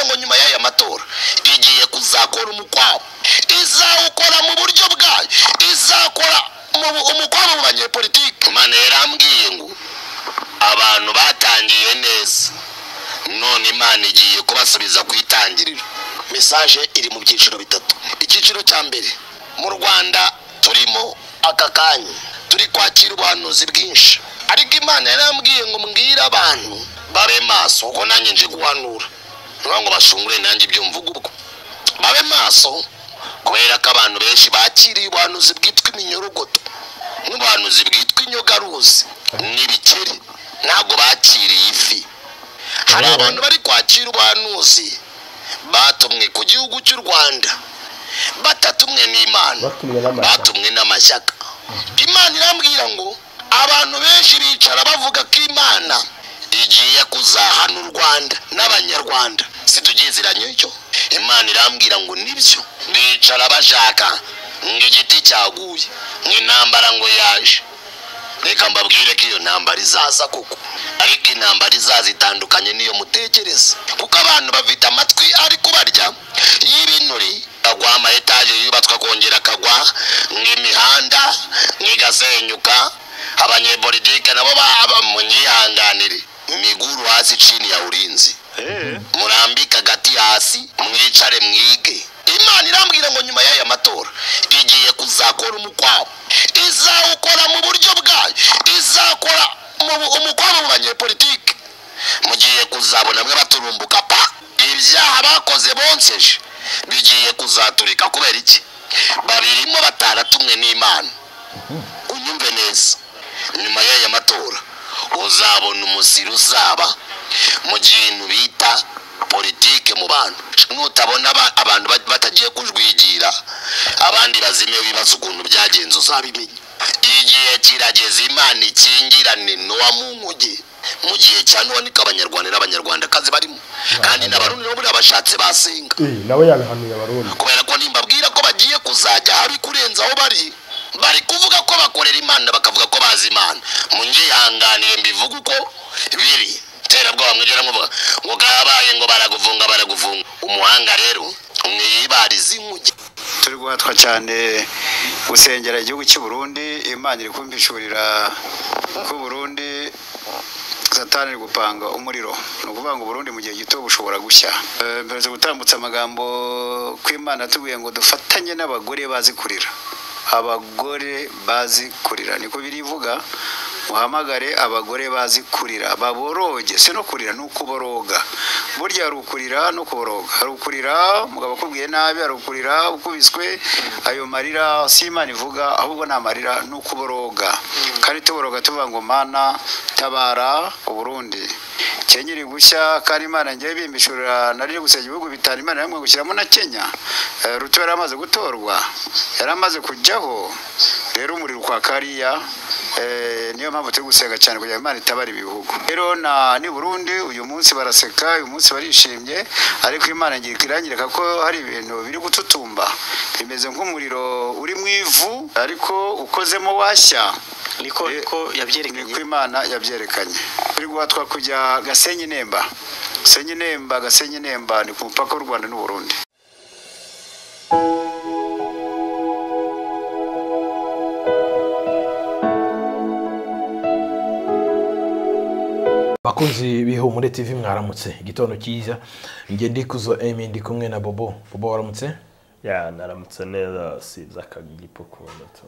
ngo nyuma y'aya matora igiye kuzakora umukwabo izawukora mu buryo bwayo izakora umukwabo mu banyepolitike imana yarambwiye ngo abantu batangiye neza none imana igiye kubasubiza ku itangiriro mesaje iri mu byiciro bitatu icyiciro cya mbere mu rwanda turimo aka kanya turi kwakira ubuhanuzi bwinshi ariko imana yarambwiye ngo mbwire abantu babe maso kuko nanjye nje guhanura niyo ngo bashungure nanjye ibyo mvuga ubwo babe maso kubera ko abantu benshi bakiriye ubuhanuzi bwitwa iminyorogoto n'ubuhanuzi bwitwa inyogaruzi n'ibikeri ntabwo bakiriye ifi hari abantu bari kwakira ubuhanuzi batumwe ku gihugu cy'u rwanda batatumwe n'imana Batumwe n'amashyaka. batumwe n'amashyaka imana irambwira ngo abantu benshi bicara bavuga ko imana igiye kuzahana u rwanda n'abanyarwanda situgiziranye icyo imana irambwira ngo nibyo bicara bashaka ngo igiti cyaguye ngo intambara ngo yaje reka mbabwire ko iyo ntambara izaza koko ariko intambara izaza itandukanye n'iyo mutekereza kuko abantu bafite amatwi ari kubarya y'ibinuri agwa ama etaje yubatswe akongera akagwa nk'imihanda nk'igasenyuka abanyepolitike nabo baba munyihanganire miguru hasi chini ya ulinzi murambike agati hasi mwicare mwige imana irambwira ngo nyuma y'aya matora igiye kuzakora umukwabo izawukora mu buryo bwayo izakora mu- umukwabo mu banyepolitike mugiye kuzabona mwe baturumbuka pa ibyaha bakoze bonseje bigiye kuzaturika kubera iki babirimo bataratumwe n'imana unyumve neza nyuma y'aya matora uzabona umusiri uzaba mu kintu bita politike mu bantu nutabona aba- abantu ba- batagiye kujwigira abandi bazime wibaza ukuntu byagenze uzabimenya igihe kirageze imana ikingirane nowa mu nkuge mu gihe cya nowa niko abanyarwanda n'abanyarwandakazi barimo kandi n'abarundi nabo buriya bashatse basenga Eh, nawe yabihanuye abarundi kubera ko nimbabwira ko bagiye kuzajya habi kurenza aho bari bari kuvuga ko bakorera imana bakavuga ko bazi imana munyihanganiye mbivuga uko biri terabwoba mwigera muvuga ngo kabaye ngo baragufunga baragufunga umuhanga rero mwibariza inkuge turi guhatwa cyane gusengera igihugu cy'u Burundi imana iri kumvishuburira ko Burundi satani iri gupanga umuriro ni ukuvuga ngo Burundi mu gihe gito bushobora gushya Eh, mperutse gutambutsa amagambo kw'imana atubwiye ngo dufatanye n'abagore bazi kurira abagore bazi kurira niko birivuga muhamagare abagore bazi kurira baboroge si no kurira ni ukuboroga burya hari ukurira no kuboroga hari ukurira mugabo akubwiye nabi hari ukurira ukubiswe ayo marira si imana ivuga ahubwo ni amarira ni ukuboroga kandi tuboroga tuvuga ngo mana tabara uburundi kenyeri gushya kandi imana ngiye bimbishura nari gusa ibihugu bitanu imana yamwe gushyiramo na kenya Eh, ruto yari amaze gutorwa yari amaze kujyaho rero umuriro kwa kariya eh, niyo mpamvu turi gusenga cyane kugira ngo imana itabara ibihugu rero na ni burundi uyu munsi baraseka uyu munsi barishimye ariko imana ngiye iranyereka ko hari ibintu biri gututumba bimeze nk'umuriro uri mu ivu ariko ukozemo washya niko niko ni ko yabyerekanye imana yabyerekanye turi guhatwa kujya gasenyi nemba gasenyi nemba gasenyi nemba ni ku mupaka w'u rwanda n'uburundi bakunzi b'ihumure tv mwaramutse igitondo cyiza njye ndi kuzo emi ndi kumwe na bobo bobo waramutse ya naramutse neza sinzi akagipo kubona tu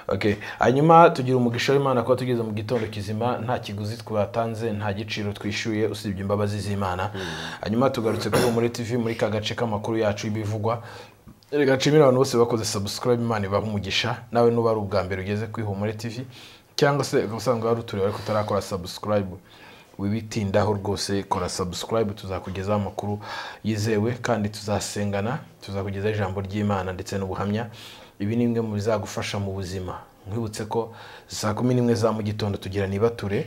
okay hanyuma tugira umugisha w'imana kuba tugeze mu gitondo kizima nta kiguzi twatanze nta giciro twishyuye usibye imbabazi z'imana hanyuma tugarutse kuri muri tv muri ka gace k'amakuru yacu y'ibivugwa gacimira abantu bose bakoze subscribe imana ibaha umugisha nawe nuba ari ubwa mbere ugeze kuri humure tv cyangwa se ukaba usanzwe wari uturiwe ariko utarakora subscribe wibitindaho rwose kora subscribe tuzakugezaho amakuru yizewe kandi tuzasengana tuzakugezaho ijambo ry'imana ndetse n'ubuhamya ibi ni bimwe mu bizagufasha mu buzima nkwibutse ko saa kumi n'imwe za mu gitondo tugira nibature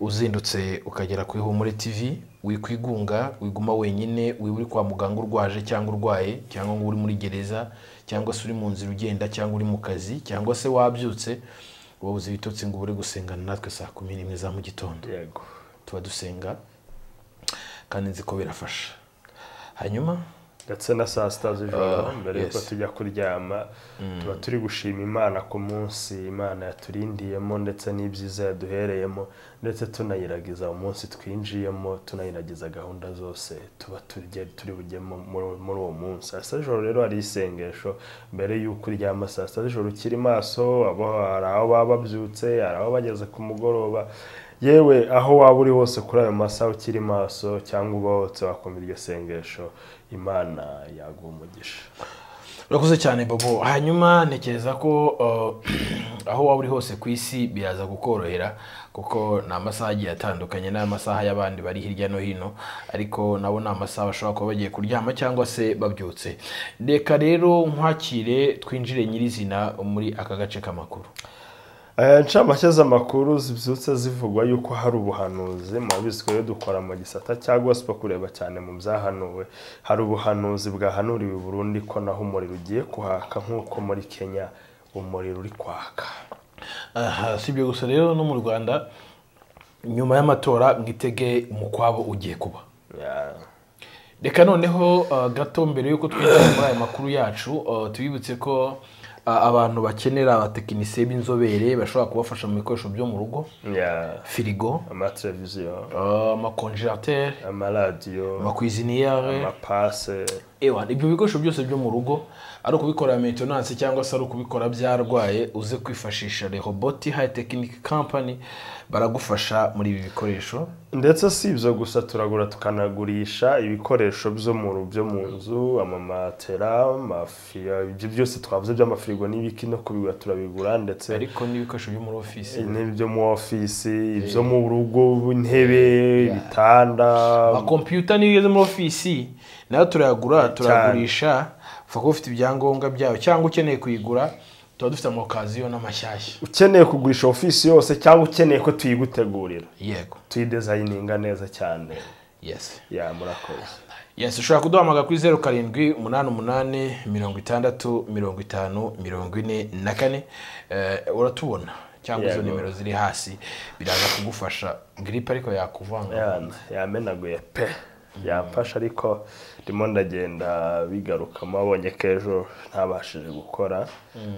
uzindutse ukagera kuri humure tv wikwigunga wiguma wenyine wiba uri kwa muganga urwaje cyangwa urwaye cyangwa ngo uri muri gereza cyangwa se uri mu nzira ugenda cyangwa uri mu kazi cyangwa se wabyutse wowe uzi ibitotsi ngo ubure gusengana natwe saa kumi n'imwe za mu gitondo yego tuba dusenga kandi nzi ko birafasha hanyuma ndetse na saa sita z'ijoro Ah, mbere yuko yes. tujya kuryama tuba turi gushima imana ku munsi imana yaturindiyemo ndetse n'ibyiza yaduhereyemo ndetse tunayiragiza umunsi twinjiyemo tunayiragiza gahunda zose tuba turye- turi bujyemo muri- muri uwo munsi saa sita z'ijoro rero hari isengesho mbere y'uko uryama saa sita z'ijoro ukiri maso abo- hari aho baba babyutse hari aho bageze ku mugoroba yewe aho waba uri hose kuri ayo masaha ukiri maso cyangwa ubahotse wakumva iryo sengesho imana yaguha umugisha urakoze cyane bobo hanyuma ntekereza ko uh, aho waba uri hose ku isi biraza kukorohera kuko ni amasaha agiye atandukanye n'amasaha y'abandi bari hirya no hino ariko nabo ni amasaha bashobora kuba bagiye kuryama cyangwa se babyutse reka rero nkwakire twinjire nyirizina muri aka gace k'amakuru Eh, ncamake z'amakuru zibyutse zivugwa yuko hari ubuhanuzi murabizi ko rero dukora mu gisata cya gospel kureba cyane mu byahanuwe hari ubuhanuzi bwahanuriwe i burundi ko naho umuriro ugiye kuhaka nk'uko muri kenya umuriro uri kwaka aha si ibyo gusa rero no mu rwanda nyuma y'amatora mwitege umukwabo ugiye kuba Yeah. reka noneho uh, gato mbere y'uko twinjira muri aya makuru yacu uh, tubibutse ko uh, abantu bakenera abatekinisiye b'inzobere bashobora kubafasha mu bikoresho byo mu rugo Yeah. firigo amateleviziyo uh, amakonjerateri amaradiyo amakwiziniyare amapase ewa ibyo bikoresho byose byo mu rugo ari ukubikorera maintenance cyangwa se ari ukubikora byarwaye uze kwifashisha rehoboti high technic company baragufasha muri ibi bikoresho ndetse si ibyo gusa turagura tukanagurisha ibikoresho byo mu ru- byo mu nzu amamatera amafiya ibyo byose twavuze by'amafirigo n'ibiki no kubigura turabigura ndetse ariko n'ibikoresho byo muri ofisi n'ibyo mu ofisi ibyo mu rugo intebe ibitanda amakompiyuta niyo ugeze muri ofisi nayo turayagura turayagurisha upfa kuba ufite ibyangombwa byayo cyangwa ukeneye kuyigura tuba dufite amakaziyo n'amashyashya ukeneye kugurisha ofisi yose cyangwa ukeneye ko tuyigutegurira yego tuyidezayininga neza cyane yesi ya murakoze yesi ushobora kuduhamagara kuri zeru karindwi umunani umunani mirongo itandatu mirongo itanu mirongo ine na kane Eh, uratubona cyangwa izo Yego. nimero ziri hasi biraza kugufasha giripe ariko yakuvanga Ya- yamenaguye pe yamfashe ariko ndimo ndagenda bigarukamo abonye ko ejo ntabashije gukora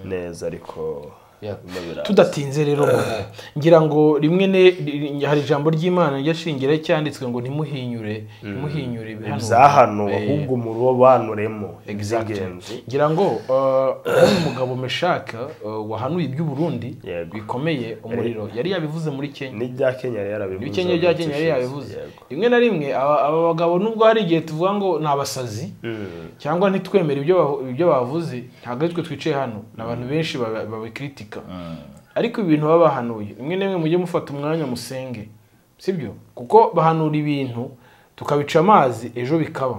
neza ariko birimo biraza. tudatinze rero bobo, ngira ngo rimwe ne- ri- hari ijambo ry'imana ryashingira cyanditswe ngo ntimuhinyure ntimuhinyure ibihanurwa." ibyahanuwe Eh, ahubwo murobanuremo exactly. iby'ingenzi ngira ngo uh, nk'uyu mugabo meshaka uh, wahanuye iby'uburundi Yego. bikomeye umuriro yari yabivuze muri kenya n'ibya kenya rero yarabivuze ibikenyeri bya kenya yari yabivuze Yego. rimwe na rimwe aba aba bagabo nubwo hari igihe tuvuga ngo ni abasazi Mm. cyangwa ntitwemere ibyo bavu- ibyo bavuze ntabwo ari twe twicaye hano ni abantu benshi baba- babikritika ariko ibintu baba bahanuye rimwe na rimwe mujye mufata umwanya musenge sibyo kuko bahanura ibintu tukabica amazi ejo bikaba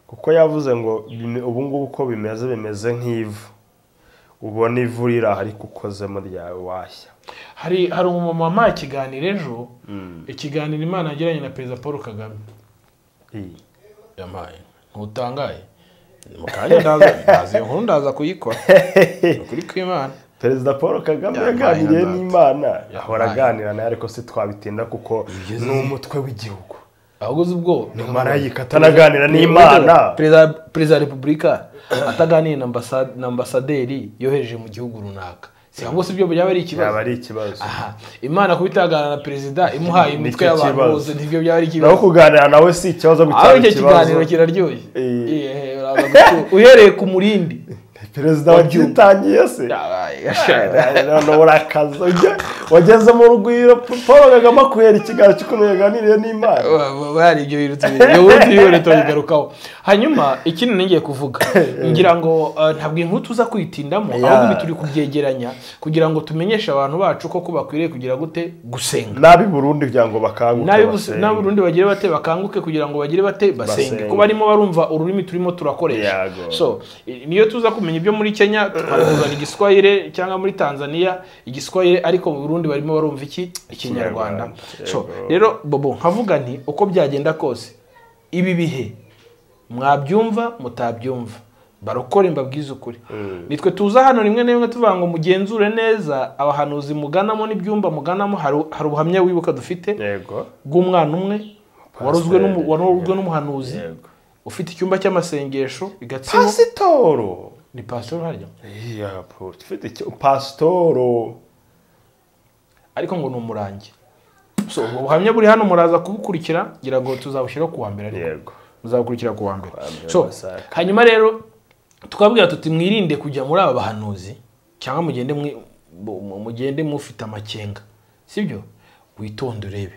kuko yavuze ngo bime- ubu ngubu uko bimeze bimeze nk'ivu ubona ivu riri aha ariko ukozemo ryawe washya hari hari umumama wampaye ikiganiro ejo ikiganiro imana yagiranye na perezida paul kagame I. yampaye ntutangaye mu kanya ndaza ndaza iyo nkuru ndaza kuyikora Ni ukuri kw'imana perezida paul kagame Yampaye yaganiriye agata. n'imana Yampaye. ahora aganira nawe ariko si twabitinda kuko ni umutwe w'igihugu ahubwo uzi ubwo ni marayika atanaganira n'imana perezida perezida wa repubulika ataganiye na ambasa- na ambasaderi yohereje mu gihugu runaka si ahubwo si ibyo byaba ari yaba ikibazo ari ikibazo aha imana kuba itaganira na perezida imuhaye Nicyo imitwe y'abantu kibazo. bose nibyo byaba ari ikibazo naho kuganira nawe si ikibazo aho gucyara icyo kiganiro ikibazo kiraryoshye Eh. Eh, uraza gutu- uhereye ku murindi perezida wabyitangiye se none urakaza ujya- wageze mu rugwiro paul kagame akuhera ikiganiro cy'ukuntu yaganiriye n'imana bari ibyo bintu tubiri ubundi bihore turabigarukaho hanyuma ikindi nongeye kuvuga ngira ngo eh, ntabwo inkuru tuza kwitindamo ahubwo ibi turi kubyegeranya kugira ngo tumenyeshe abantu bacu ko ko bakwiriye kugira gute gusenga nabi burundi kugira ngo bakanguke nabi bus- basenge. nabi urundi bagire bate bakanguke kugira ngo bagire bate basenge Basenge. ko barimo barumva ururimi turimo turakoresha Yago. so i- niyo tuza kumenya ibyo muri kenya twabikuzana igiswahire cyangwa muri tanzania igiswahire ariko mu burundi barimo barumva iki ikinyarwanda Ikinyarwanda. so Yego. rero bobo nkavuga nti uko byagenda kose ibi bihe mwabyumva mutabyumva barokore mbabwize ukuri nitwe tuza hano rimwe na rimwe tuvuga ngo mugenzure neza abahanuzi muganamo n'ibyumba muganamo hari- hari ubuhamya wibuka dufite yego bw'umwana umwe warozwe n'umu- Pasiteri. warozwe n'umuhanuzi Yego. ufite icyumba cy'amasengesho i gatsibo pasitoro ni pasitoro harya iya poro ufite icyo pasitoro ariko ngo ni umurangi So, ubwo buhamya buri hano muraza kubukurikira ngira ngo tuzabushyiraho ku wa mbere ariko yego muzabukurikira ku wa mbere Ku wa mbere, so Masaka. hanyuma rero twabwira tuti mwirinde kujya muri aba bahanuzi cyangwa mugende mwi- mu- mu- mugende mufite amakenga sibyo witonde urebe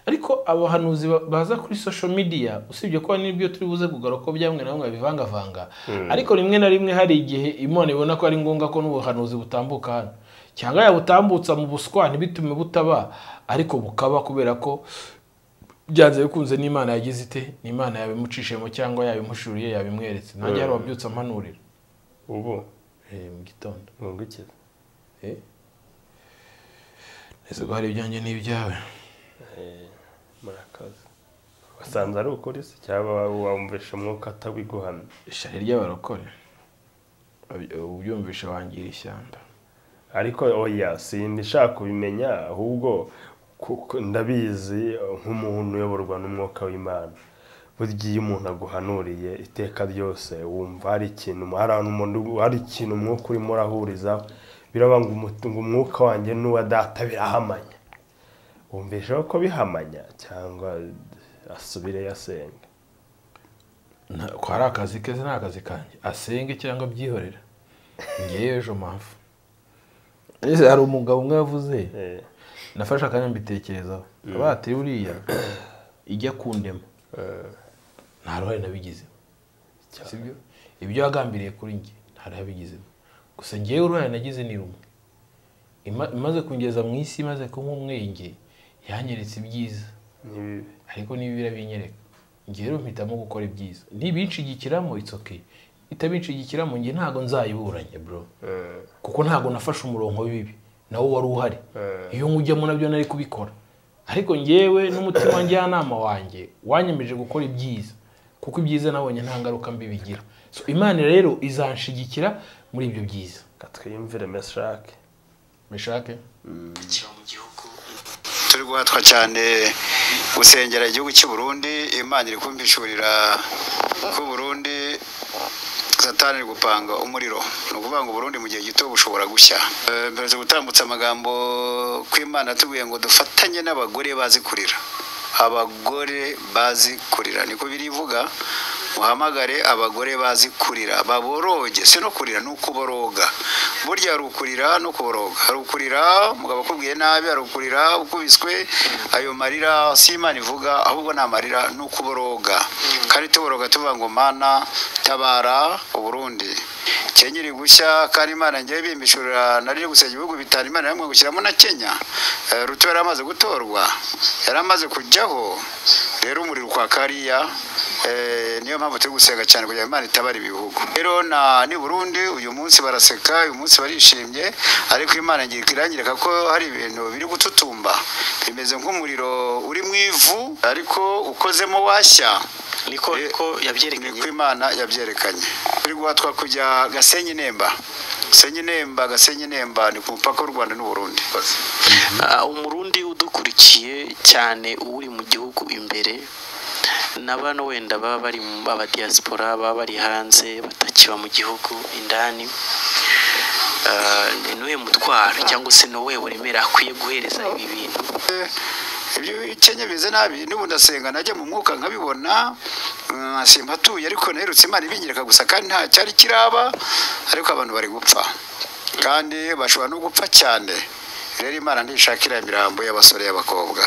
ariko aba bahanuzi ba- baza kuri social media usibye ko n'ibyo turi buze kugaruka ko byamwe na bimwe babivangavanga ariko rimwe na rimwe hari igihe imana ibona ko ari ngombwa ko n'ubuhanuzi butambuka hano cyangwa yabutambutsa mu buswa ntibitume butaba ariko bukaba kubera ko byanze bikunze n'imana yagize ite n'imana yabimucishijemo cyangwa yabimushuriye yabimweretse nanjye hari uwabyutse ampanurira ubu Eh, mu gitondo ngungukiza Eh. ese ko hari ibyanjye n'ibyawe murakoze wasanze ari ukuri se cyangwa wa- wumvisha umwuka atawiguhamya ishari ry'abarokore Baby- ubyumvisha wangira ishyamba ariko oya sinshaka kubimenya ahubwo kuko ndabizi nk'umuntu uyoborwa n'umwuka w'imana burya iyo umuntu aguhanuriye iteka ryose wumva hari ikintu hari ahantu umuntu- hari ikintu umwuka urimo urahuriza biraba ngo umu- ngo umwuka wanjye n'uwa data birahamanya wumvisha ko bihamanya cyangwa asubire yasenga Nta- ko hari akazi keza ni akazi kanjye asenge cyangwa abyihorera ngewe ejo mpamvu ese hari umugabo umwe yavuze Eh, nafashe akanya mbitekerezaho bateye uriya ijya kundema eh, nta ruhare nabigizemo sibyo ibyo yagambiriye kuri njye nta ruhare yabigizemo gusa ngewe uruhare nagize ni rumwe Ima- imaze kungeza mu isi imaze kunywa umwenge yanyeretse ibyiza ni bibi ariko niba birabinyereka njye rero mpitamo gukora ibyiza nibincigikiramo it's okay itabincigikiramo njye ntago nzayiburanye bro Eh, kuko ntago nafashe umurongo w'ibi nawo wari uhari Eh. iyo nkujyamo nabyo nari kubikora ariko ngewe n'umutima njyanama wanjye wanyemeje gukora ibyiza kuko ibyiza nabonye nta ngaruka mbi bigira so imana rero izanshigikira muri ibyo byiza katwiyumvire meshake mishake turi guhatwa cyane gusengera igihugu cy'u Burundi imana iri kumpishurira ko Burundi satani iri gupanga umuriro ni ukuvuga ngo Burundi mu gihe gito bushobora gushya Eh, mperutse gutambutsa amagambo kw'imana atubwiye ngo dufatanye n'abagore bazi kurira abagore bazi kurira niko birivuga muhamagare abagore bazi kurira baboroge si no kurira ni ukuboroga burya hari ukurira no kuboroga hari ukurira umugabo akubwiye nabi hari ukurira ukubiswe ayo marira si imana ivuga ahubwo ni amarira ni ukuboroga kandi tuboroga tuvuga ngo mana tabara uburundi kenyeri gushya kandi imana ngewe bimbishurira nari gusenya ibihugu bitanu imana yamwe gushyiramo na kenya Eh, ruto yari amaze gutorwa yari amaze kujyaho rero umuriro kwa kariya eh, niyo mpamvu turi gusenga cyane kugira ngo imana itabara ibihugu rero na ni burundi uyu munsi baraseka uyu munsi barishimye ariko imana ngira iranyereka ko hari ibintu biri gututumba bimeze nk'umuriro uri mu ivu ariko ukozemo washya niko niko yabyerekanye niko imana yabyerekanye turi guhatwa kujya gasenyi nemba gasenyi nemba gasenyi nemba ni ku mupaka w'u rwanda n'uburundi Ah, umurundi udukurikiye cyane uri mu gihugu imbere na bano wenda baba bari mu baba diaspora baba bari hanze batakiba mu gihugu indani Ah, ni nuwe mutwaro cyangwa se nuwe uremera akwiye guhereza ibi bintu ibyo ikenya bimeze nabi n'ubu ndasenga najya mu mwuka nkabibona mm, simba atuye ariko naherutse imana ibinyereka gusa kandi nta cyari kiraba ariko abantu bari gupfa kandi bashobora no gupfa cyane rero imana ntishakira imirambo y'abasore y'abakobwa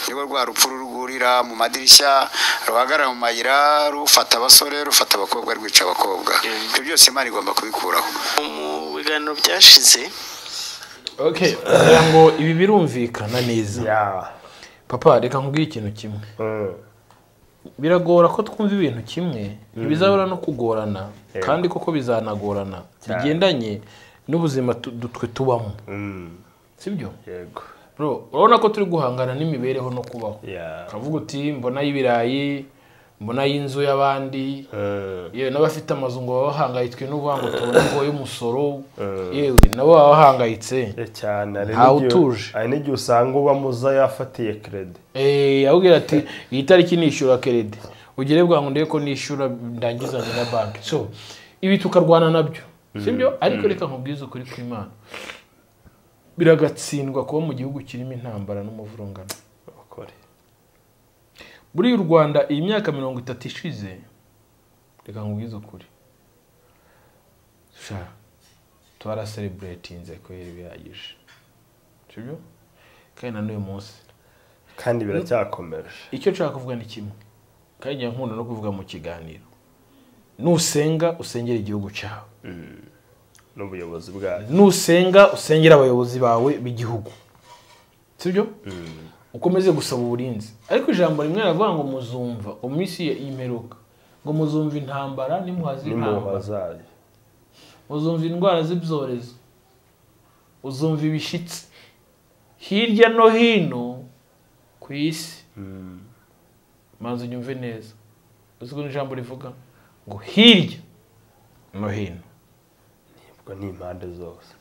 nibo rwa rupfu rurwurira mu madirishya ruhagarara mu mayira rufata abasore rufata abakobwa rwica abakobwa ibyo byose imana igomba kubikuraho mu biganiro byashize okay kugira ngo ibi birumvikana neza ya papa reka nkubwire ikintu kimwe Mm. biragora ko twumva ibintu kimwe ntibizabura no kugorana kandi koko bizanagorana bigendanye n'ubuzima tu- du- twe tubamo Mm. sibyo yego bro urabona ko turi guhangana n'imibereho no kubaho ya ukavuga uti mbona y'ibirayi mbona y'inzu y'abandi Mm. yewe n'abafite amazu ngo baba bahangayitswe n'uvuga ngo tubone ngo y'umusoro yewe nabo baba bahangayitse Eh, cyane hari Ntawe n'igihe- utuje. hari n'igihe usanga uba muza yafatiye kerede Eh, abwira ati iyi tariki nishyura kerede ugire bwa ngo ndebe ko nishyura ndangizanye na banki so ibi tukarwana nabyo sibyo ariko reka nkubwize ukuri kw'imana biragatsindwa kuba mu gihugu kirimo intambara n'umuvurungano abakore buriya u rwanda iyi myaka mirongo itatu ishize reka nkubwize ukuri sha twarasereburetinze kubera ibihagije sibyo kandi na n'uyu munsi kandi biracyakomeje icyo nshaka kuvuga ni kimwe kandi njya nkunda no kuvuga mu kiganiro nusenga usengera igihugu cyawe n'ubuyobozi bwayo nusenga usengera abayobozi bawe b'igihugu sibyo ukomeze gusaba uburinzi ariko ijambo rimwe riravuga ngo muzumva iminsi y'imperuka ngo muzumva intambara n'imuhazi n'impuha intambara zayo uzumva indwara z'ibyorezo uzumva ibishyitsi hirya no hino ku isi manza unyumve neza uzi ko ijambo rivuga ngo hirya no hino ubwo ni impande zose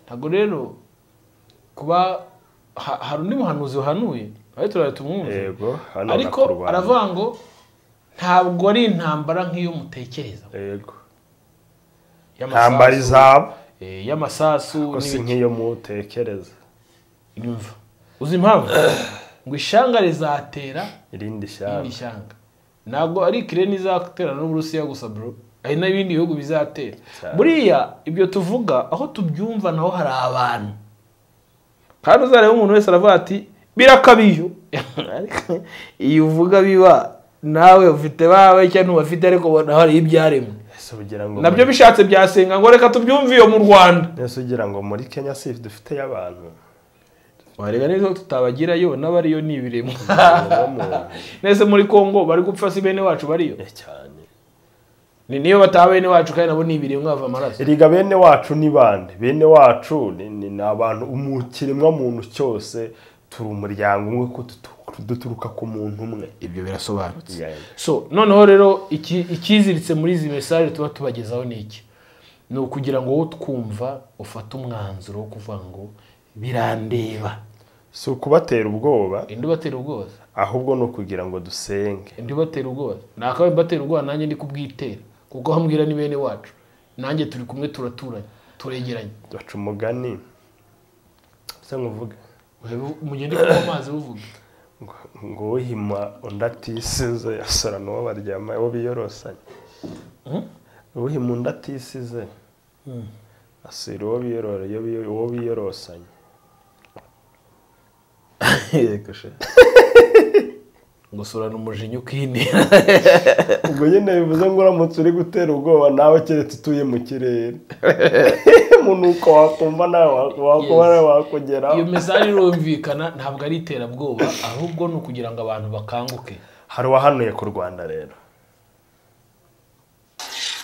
ntabwo rero kuba ha- hari undi muhanuzi wahanuye aho turara tumwumve yego hano ariko barakurwanya. aravuga ngo ntabwo ari intambara nk'iyo mutekereza yego Y'amasasu- ntambara izaba eh, y'amasasu ko si n'ibiki. nk'iyo mutekereza nyumva uzi impamvu ngo ishanga rizatera irindi irindi shyamba shyanga ntabwo ari kireni izatera n'uburusiya gusa bro hari n'ibindi bihugu bizatera buriya ibyo tuvuga aho tubyumva naho hari abantu kandi uzareba umuntu wese aravuga ati birakabiyo Ariko iyo uvuga biba nawe ufite bawe cyangwa ntubafite ariko naho hari ibyaremwe ese ugira ngo nabyo muri- bishatse byasenga ngo reka tubyumve iyo mu rwanda ese ugira ngo muri kenya si dufiteyo abantu wareba neza tutabagirayo n'abariyo ni ibiremwa Ibiremwa muntu. nese muri congo bari gupfa si bene wacu bariyo Eh, cyane ni niyo bataba bene wacu kandi nabo ni ibiremwa bava amaraso erega bene wacu ni bande bene wacu ni- ni ni abantu umu- kiremwa muntu cyose turi umuryango umwe ko dutu- duturuka ku muntu umwe ibyo birasobanutse Yeah. so noneho rero iki- ikiziritse muri izi mesaje tuba tubagezaho ni iki ni ukugira ngo wowe utwumva ufate umwanzuro wo kuvuga ngo birandeba si ukubatera ubwoba indi ubatera ubwoba ahubwo ni ukugira ngo dusenge indi ubatera ubwoba nakabaye mbatera ubwoba nanjye ndi kubwitera kuko aho mbwira ni bene wacu nanjye turi kumwe turaturanye turegeranye baca umugani se nkuvuge Webe- umugende kunywa amazi buvuga ngo ngo uhima undi atisize asara n'uwo baryama uwo biyorosanye uhima undi atisize asira uwo biyorora iyo biyo- uwo biyorosanye yego she gusurana umujinya ukinira ubwo nyine bivuze ngo uramutse uri gutera ubwoba nawe keretse utuye mu kirere umunuko wakumva nawe wakuba nawe wakugeraho iyo mesaje irumvikana ntabwo ari iterabwoba ahubwo ni ukugira ngo abantu bakanguke hari uwahanuye ku rwanda rero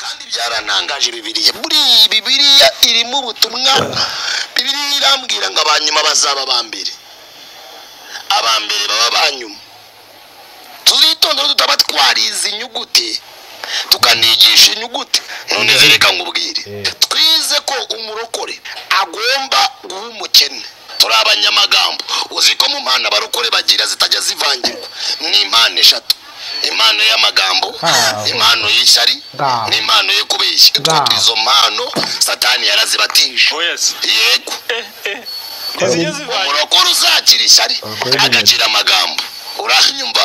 kandi byaranangaje bibiriya buriya bibiriya irimo ubutumwa bibiriya irambwira ngo abanyuma bazaba abambere abambere baba abanyuma tuzitonde rero tutaba twarize inyuguti tukanigisha inyuguti none zereka ngo ubwire twize ko umurokore agomba guha umukene turi abanyamagambo uzi ko mu mpano abarokore bagira zitajya zivangirwa ni impano eshatu impano y'amagambo impano y'ishyari Ngaho. n'impano yo kubeshya Ngaho. Utwo izo mpano satani yarazibatije Yes. yego Zijya zivanye. umurokore uzagira ishyari agagira amagambo uranyumva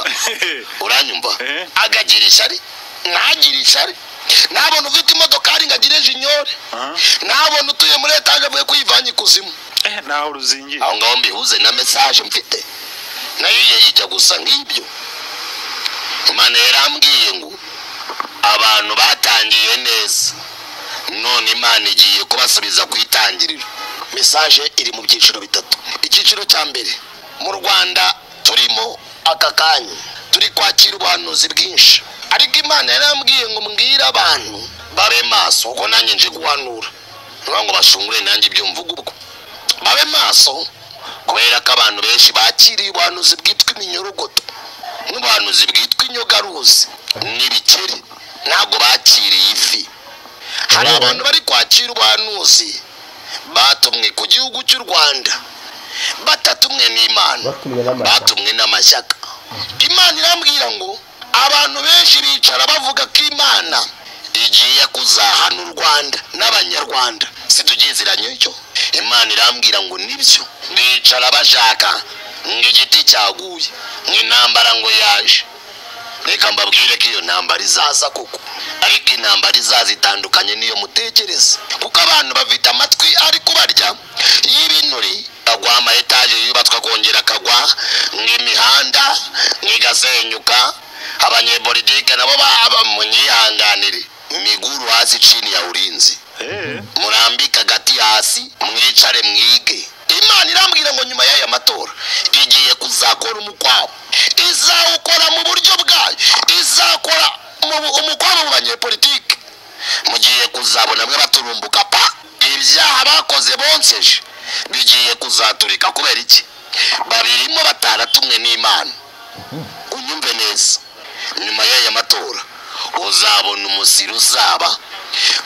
uranyumva Eh. agagira ishyari ntagire ishyari ntabona ufite imodokari ngo agire jinyore Ah. ntabona utuye muri etaje avuye kwivanye ikuzimu Eh, Ntaho ruzingiye. aho ngaho mbihuze na mesaje mfite nayo yijya gusa nk'ibyo imana yarambwiye ngo abantu batangiye neza none imana igiye kubasubiza ku itangiriro mesaje iri mu byiciro bitatu icyiciro cya mbere mu rwanda turimo aka kanya turi kwakira ubuhanuzi bwinshi ariko imana yarambwiye ngo mbwire abantu babe maso kuko nanjye nje guhanura niyo ngo bashungure nanjye ibyo mvuga ubwo babe maso kubera ko abantu benshi bakiriye ubuhanuzi bwitwa iminyorogoto n'ubuhanuzi bwitwa inyogaruzi n'ibikeri ntabwo bakiriye ifi hari abantu bari kwakira ubuhanuzi batumwe ku gihugu cy'u rwanda batatumwe n'imana batumwe n'amashyaka batumwe n'amashyaka imana irambwira ngo abantu benshi bicara bavuga ko imana igiye kuzahana u rwanda n'abanyarwanda situgiziranye icyo imana irambwira ngo nibyo bicara bashaka ngo igiti cyaguye ngo intambara ngo yaje reka mbabwire ko iyo ntambara izaza koko ariko intambara izaza itandukanye n'iyo mutekereza kuko abantu bafite amatwi ari kubarya iyo ibinuri agwa amayetaje yubatswe akongera akagwa nk'imihanda nk'igasenyuka abanyepolitike nabo baba munyihanganire imiguru hasi chini ya ulinzi murambike agati hasi mwicare mwige imana irambwira ngo nyuma y'aya matora igiye kuzakora umukwabo izawukora mu buryo bwayo izakora mu bu- umukwabo mu banyepolitike mugiye kuzabona mwe baturumbuka pa ibyaha bakoze bonseje bigiye kuzaturika kubera iki babirimo bataratumwe n'imana unyumve neza nyuma y'aya matora uzabona umusiri uzaba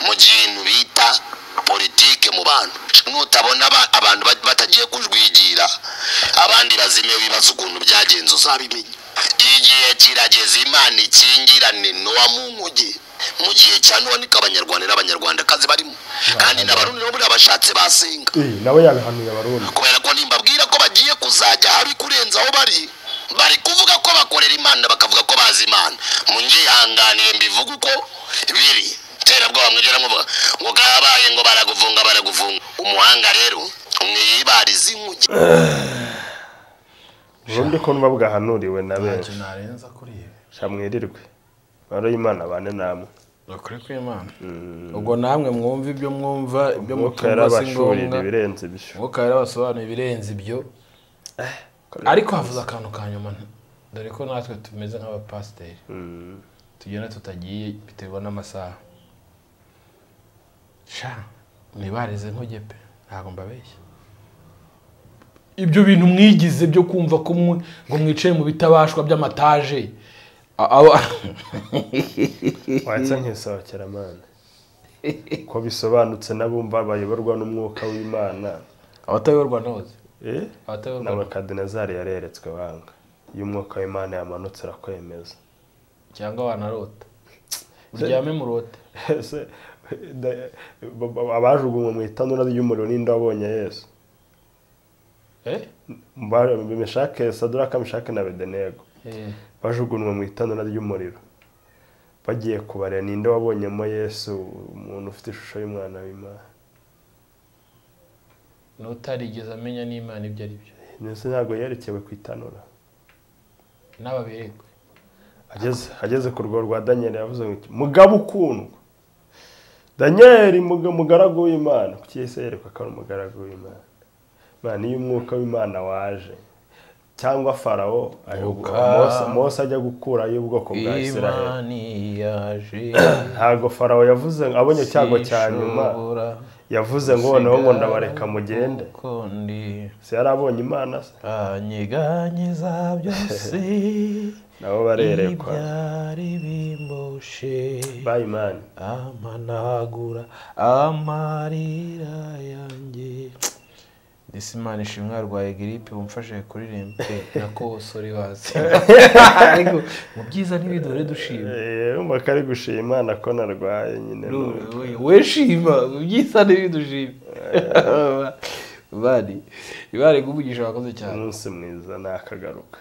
mu kintu bita politike mu bantu nutabona aba- abantu ba- batagiye kujwigira abandi bazime bibaza ukuntu byagenze uzabimenya igihe kirageze imana ikingirane nowa mu nkuge mu gihe cya none ko abanyarwanda n'abanyarwandakazi barimo kandi n'abarundi nabo buriya bashatse basenga Eh, nawe yabihanuye abarundi kubera ko nimbabwira ko bagiye kuzajya habi kurenza aho bari bari kuvuga ko bakorera imana bakavuga ko bazi imana munyihanganire mbivuga uko biri tera bwoba mwigera muvuga ngo kabaye ngo baraguvunga baraguvunga umuhanga rero mwibariza inkuge ubundi ko numva bwahanuriwe na benshi narenza kuri ibi sha mwirirwe baro y'imana bane namwe bakore ku imana ubwo namwe mwumva ibyo mwumva ibyo umwuka mutumva si yarabashurira ngombwa ibirenze ibyo umwuka yarabasobanuye ibirenze ibyo ariko havuze akantu ka nyuma dore ko natwe tumeze nk'abapasiteri tugenda tutagiye biterwa n'amasaha sha ntibarize nkuge pe ntabwo mbabeshya ibyo bintu mwigize byo kumva ko mwe- ngo mwicaye mu bitabashwa by'amataje a- aba- watsa nk'isohokeramana ko bisobanutse n'abumva bayoborwa n'umwuka w'imana abatayoborwa ntoze eh abatayoborwa n'abakadinezari yareretswe banga iyo umwuka w'imana yamanutse arakwemeza cyangwa wanarota uryame mu rote ese da- ba- ba- abajugunywe mu itanura ry'umuriro n'inde wabonye yesu eh Ba- meshake saduraka meshake na bedenego Eh, bajugunywe mu itanura ry'umuriro bagiye kubareba ninde wabonyemo yesu umuntu ufite ishusho y'umwana w'imana n'utarigeze amenya n'imana ibyo ari byo ndetse ntabwo yerekewe ku itanura n'ababerekwe ageze ageze ku rwego rwa daniyeli yavuze ngo mugabo ukundwa daniyeli muga- mugaragu w'imana kuki yahise yerekwa ko ari umugaragu w'imana imana iyo umwuka w'imana waje cyangwa farawo ayobo- Mwuka Mose- mose ajya gukurayo ubwoko bwa israheli imani yaje ntabwo farawo yavuze ngo abonye icyago cya nyuma sishobora yavuze ngo noneho ngo gusigara ndabareka mugende kuko ndi se yari abonye imana se banyeganyiza byose nabo barerekwa ibyari bimbushe bayimani amanagura amarira yanjye ndetse imana ishimwe yarwaye giripe mumfashije kuririmba nako sori wazi ariko mu byiza ntibidore dushima umva ko ari gushima imana ko narwaye nyine n'ubu. we shima mu byiza ntibidushime bari bari kumugisha wakoze cyane umunsi mwiza nakagaruka